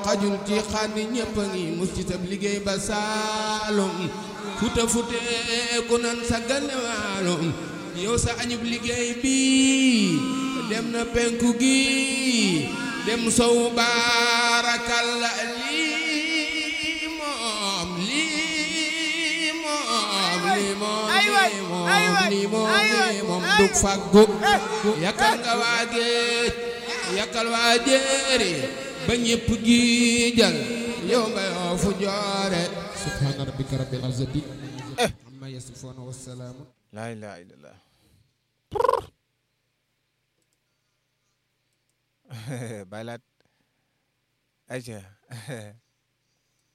xajul ci xànni ñépp a ngi mus ci sab liggéey ba saalum futa fute ku nan sa ganewaalum yow sa añub liggéey bi dem na penku gi dem sow baarakalla lii moom lii moom lii moom lii moom lii moom lii moom dug faggu yakkal nga waa géej yakkal waa jéeri ba ñépp gi jël yow nga yoo fu joore subhaana rabbika rabbil izzati amma yasifuuna wa salaamun laa ilaaha illallah baylaat ayca